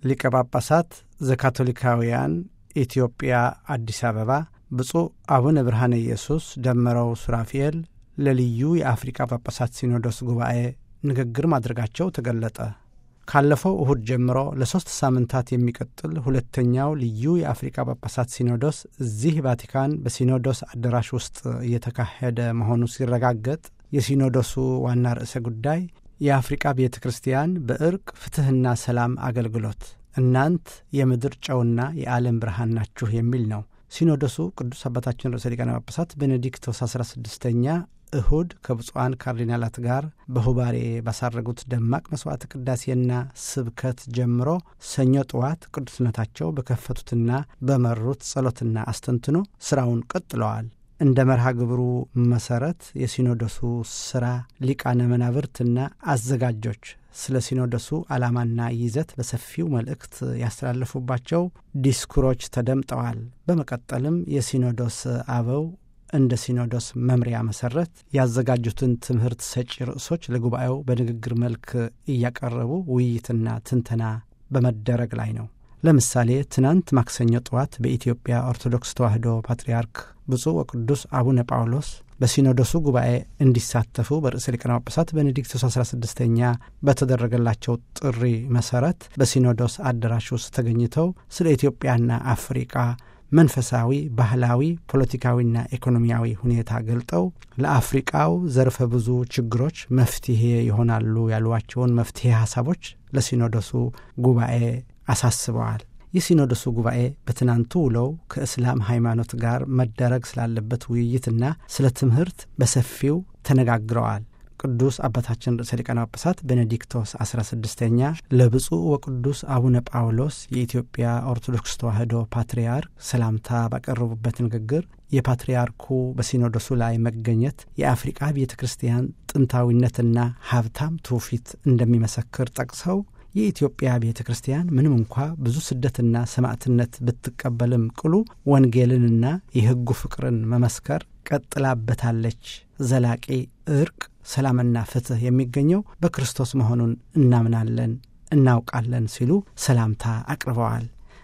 ሊቀ ጳጳሳት ዘካቶሊካውያን ኢትዮጵያ አዲስ አበባ ብፁዕ አቡነ ብርሃነ ኢየሱስ ደመረው ሱራፊኤል ለልዩ የአፍሪካ ጳጳሳት ሲኖዶስ ጉባኤ ንግግር ማድረጋቸው ተገለጠ። ካለፈው እሁድ ጀምሮ ለሦስት ሳምንታት የሚቀጥል ሁለተኛው ልዩ የአፍሪካ ጳጳሳት ሲኖዶስ እዚህ ቫቲካን በሲኖዶስ አዳራሽ ውስጥ እየተካሄደ መሆኑ ሲረጋገጥ የሲኖዶሱ ዋና ርዕሰ ጉዳይ የአፍሪቃ ቤተ ክርስቲያን በእርቅ ፍትሕና ሰላም አገልግሎት እናንት የምድር ጨውና የዓለም ብርሃን ናችሁ የሚል ነው። ሲኖዶሱ ቅዱስ አባታችን ርዕሰ ሊቃነ ጳጳሳት ቤኔዲክቶስ አስራ ስድስተኛ እሁድ ከብፁዓን ካርዲናላት ጋር በሁባሬ ባሳረጉት ደማቅ መሥዋዕት ቅዳሴና ስብከት ጀምሮ ሰኞ ጠዋት ቅዱስነታቸው በከፈቱትና በመሩት ጸሎትና አስተንትኖ ሥራውን ቀጥለዋል። እንደ መርሃ ግብሩ መሠረት የሲኖዶሱ ሥራ ሊቃነ መናብርትና አዘጋጆች ስለ ሲኖዶሱ ዓላማና ይዘት በሰፊው መልእክት ያስተላለፉባቸው ዲስኩሮች ተደምጠዋል። በመቀጠልም የሲኖዶስ አበው እንደ ሲኖዶስ መምሪያ መሰረት ያዘጋጁትን ትምህርት ሰጪ ርዕሶች ለጉባኤው በንግግር መልክ እያቀረቡ ውይይትና ትንተና በመደረግ ላይ ነው። ለምሳሌ ትናንት ማክሰኞ ጠዋት በኢትዮጵያ ኦርቶዶክስ ተዋሕዶ ፓትርያርክ ብፁዕ ወቅዱስ አቡነ ጳውሎስ በሲኖዶሱ ጉባኤ እንዲሳተፉ በርዕሰ ሊቃነ ጳጳሳት ቤኔዲክቶስ 16ኛ በተደረገላቸው ጥሪ መሰረት በሲኖዶስ አዳራሽ ውስጥ ተገኝተው ስለ ኢትዮጵያና አፍሪቃ መንፈሳዊ፣ ባህላዊ፣ ፖለቲካዊና ኢኮኖሚያዊ ሁኔታ ገልጠው ለአፍሪቃው ዘርፈ ብዙ ችግሮች መፍትሄ ይሆናሉ ያሏቸውን መፍትሄ ሀሳቦች ለሲኖዶሱ ጉባኤ አሳስበዋል። የሲኖዶሱ ጉባኤ በትናንቱ ውለው ከእስላም ሃይማኖት ጋር መደረግ ስላለበት ውይይትና ስለ ትምህርት በሰፊው ተነጋግረዋል። ቅዱስ አባታችን ርዕሰ ሊቃነ ጳጳሳት ቤኔዲክቶስ 16ኛ ለብፁዕ ወቅዱስ አቡነ ጳውሎስ የኢትዮጵያ ኦርቶዶክስ ተዋሕዶ ፓትርያርክ ሰላምታ ባቀረቡበት ንግግር የፓትርያርኩ በሲኖዶሱ ላይ መገኘት የአፍሪቃ ቤተ ክርስቲያን ጥንታዊነትና ሀብታም ትውፊት እንደሚመሰክር ጠቅሰው የኢትዮጵያ ቤተ ክርስቲያን ምንም እንኳ ብዙ ስደትና ሰማዕትነት ብትቀበልም ቅሉ ወንጌልንና የሕጉ ፍቅርን መመስከር ቀጥላበታለች። ዘላቂ እርቅ፣ ሰላምና ፍትሕ የሚገኘው በክርስቶስ መሆኑን እናምናለን፣ እናውቃለን ሲሉ ሰላምታ አቅርበዋል።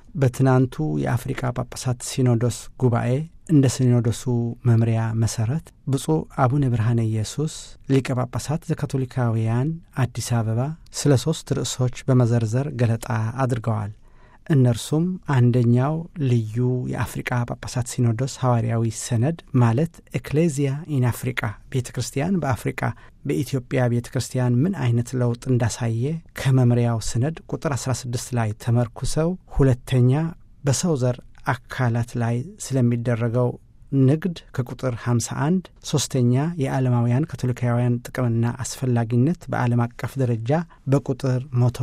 በትናንቱ የአፍሪካ ጳጳሳት ሲኖዶስ ጉባኤ እንደ ሲኖዶሱ መምሪያ መሰረት ብፁዕ አቡነ ብርሃነ ኢየሱስ ሊቀ ጳጳሳት ዘካቶሊካውያን አዲስ አበባ ስለ ሦስት ርዕሶች በመዘርዘር ገለጣ አድርገዋል። እነርሱም አንደኛው ልዩ የአፍሪቃ ጳጳሳት ሲኖዶስ ሐዋርያዊ ሰነድ ማለት ኤክሌዚያ ኢን አፍሪቃ ቤተ ክርስቲያን በአፍሪቃ በኢትዮጵያ ቤተ ክርስቲያን ምን አይነት ለውጥ እንዳሳየ ከመምሪያው ሰነድ ቁጥር 16 ላይ ተመርኩሰው፣ ሁለተኛ በሰው ዘር አካላት ላይ ስለሚደረገው ንግድ ከቁጥር 51፣ ሦስተኛ የዓለማውያን ካቶሊካውያን ጥቅምና አስፈላጊነት በዓለም አቀፍ ደረጃ በቁጥር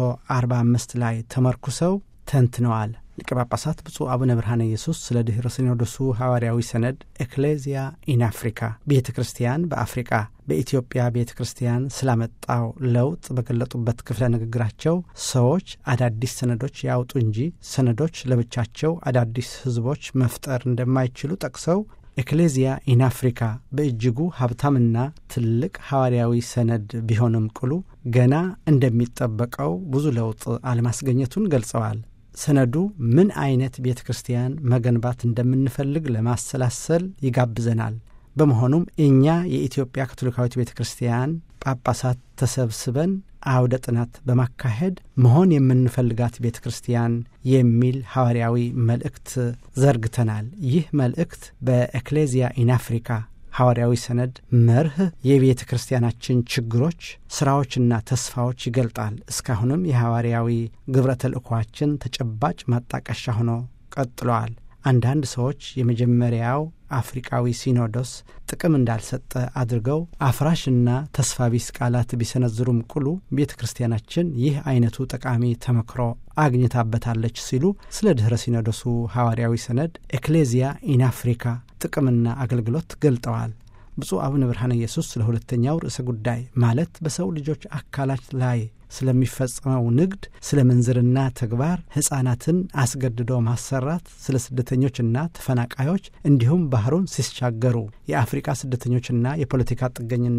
145 ላይ ተመርኩሰው ተንትነዋል። ሊቀ ጳጳሳት ብፁዕ አቡነ ብርሃነ ኢየሱስ ስለ ድኅረ ሲኖዶሱ ሐዋርያዊ ሰነድ ኤክሌዚያ ኢን አፍሪካ ቤተ ክርስቲያን በአፍሪቃ በኢትዮጵያ ቤተ ክርስቲያን ስላመጣው ለውጥ በገለጡበት ክፍለ ንግግራቸው ሰዎች አዳዲስ ሰነዶች ያውጡ እንጂ ሰነዶች ለብቻቸው አዳዲስ ሕዝቦች መፍጠር እንደማይችሉ ጠቅሰው ኤክሌዚያ ኢን አፍሪካ በእጅጉ ሀብታምና ትልቅ ሐዋርያዊ ሰነድ ቢሆንም ቅሉ ገና እንደሚጠበቀው ብዙ ለውጥ አለማስገኘቱን ገልጸዋል። ሰነዱ ምን አይነት ቤተ ክርስቲያን መገንባት እንደምንፈልግ ለማሰላሰል ይጋብዘናል። በመሆኑም እኛ የኢትዮጵያ ካቶሊካዊት ቤተ ክርስቲያን ጳጳሳት ተሰብስበን አውደ ጥናት በማካሄድ መሆን የምንፈልጋት ቤተ ክርስቲያን የሚል ሐዋርያዊ መልእክት ዘርግተናል። ይህ መልእክት በኤክሌዚያ ኢን አፍሪካ ሐዋርያዊ ሰነድ መርህ የቤተ ክርስቲያናችን ችግሮች፣ ስራዎችና ተስፋዎች ይገልጣል። እስካሁንም የሐዋርያዊ ግብረ ተልእኳችን ተጨባጭ ማጣቀሻ ሆኖ ቀጥለዋል። አንዳንድ ሰዎች የመጀመሪያው አፍሪቃዊ ሲኖዶስ ጥቅም እንዳልሰጠ አድርገው አፍራሽና ተስፋ ቢስ ቃላት ቢሰነዝሩም ቅሉ ቤተ ክርስቲያናችን ይህ አይነቱ ጠቃሚ ተመክሮ አግኝታበታለች ሲሉ ስለ ድኅረ ሲኖዶሱ ሐዋርያዊ ሰነድ ኤክሌዚያ ኢን አፍሪካ ጥቅምና አገልግሎት ገልጠዋል። ብፁዕ አቡነ ብርሃነ ኢየሱስ ስለ ሁለተኛው ርዕሰ ጉዳይ ማለት በሰው ልጆች አካላት ላይ ስለሚፈጸመው ንግድ፣ ስለ ምንዝርና ተግባር፣ ሕፃናትን አስገድዶ ማሰራት፣ ስለ ስደተኞችና ተፈናቃዮች እንዲሁም ባህሩን ሲሻገሩ የአፍሪቃ ስደተኞችና የፖለቲካ ጥገኝነት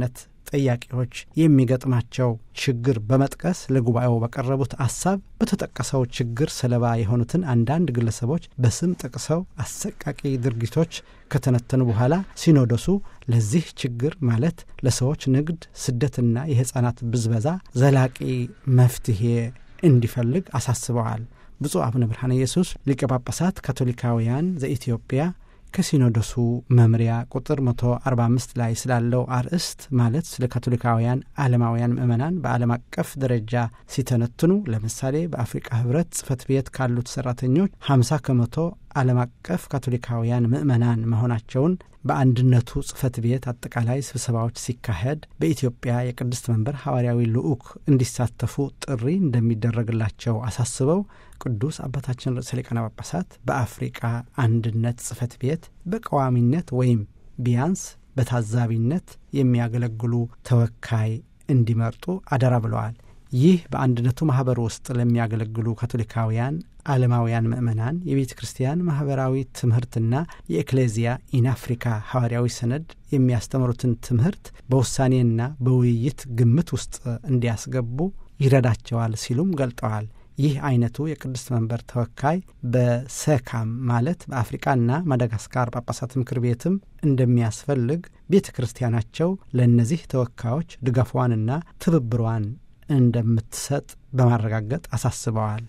ጠያቂዎች የሚገጥማቸው ችግር በመጥቀስ ለጉባኤው በቀረቡት ሀሳብ በተጠቀሰው ችግር ሰለባ የሆኑትን አንዳንድ ግለሰቦች በስም ጠቅሰው አሰቃቂ ድርጊቶች ከተነተኑ በኋላ ሲኖዶሱ ለዚህ ችግር ማለት ለሰዎች ንግድ፣ ስደትና የሕፃናት ብዝበዛ ዘላቂ መፍትሄ እንዲፈልግ አሳስበዋል። ብፁዕ አቡነ ብርሃነ ኢየሱስ ሊቀ ጳጳሳት ካቶሊካውያን ዘኢትዮጵያ ከሲኖዶሱ መምሪያ ቁጥር 145 ላይ ስላለው አርእስት ማለት ስለ ካቶሊካውያን ዓለማውያን ምዕመናን በዓለም አቀፍ ደረጃ ሲተነትኑ ለምሳሌ በአፍሪቃ ህብረት ጽህፈት ቤት ካሉት ሰራተኞች 50 ከመቶ ዓለም አቀፍ ካቶሊካውያን ምዕመናን መሆናቸውን በአንድነቱ ጽህፈት ቤት አጠቃላይ ስብሰባዎች ሲካሄድ በኢትዮጵያ የቅድስት መንበር ሐዋርያዊ ልዑክ እንዲሳተፉ ጥሪ እንደሚደረግላቸው አሳስበው ቅዱስ አባታችን ርዕሰ ሊቃነ ጳጳሳት በአፍሪቃ አንድነት ጽህፈት ቤት በቀዋሚነት ወይም ቢያንስ በታዛቢነት የሚያገለግሉ ተወካይ እንዲመርጡ አደራ ብለዋል። ይህ በአንድነቱ ማኅበር ውስጥ ለሚያገለግሉ ካቶሊካውያን ዓለማውያን ምዕመናን የቤተ ክርስቲያን ማኅበራዊ ትምህርትና የኤክሌዚያ ኢን አፍሪካ ሐዋርያዊ ሰነድ የሚያስተምሩትን ትምህርት በውሳኔና በውይይት ግምት ውስጥ እንዲያስገቡ ይረዳቸዋል ሲሉም ገልጠዋል። ይህ አይነቱ የቅድስት መንበር ተወካይ በሰካም ማለት በአፍሪቃና ማዳጋስካር ጳጳሳት ምክር ቤትም እንደሚያስፈልግ ቤተ ክርስቲያናቸው ለእነዚህ ተወካዮች ድጋፏንና ትብብሯን እንደምትሰጥ በማረጋገጥ አሳስበዋል።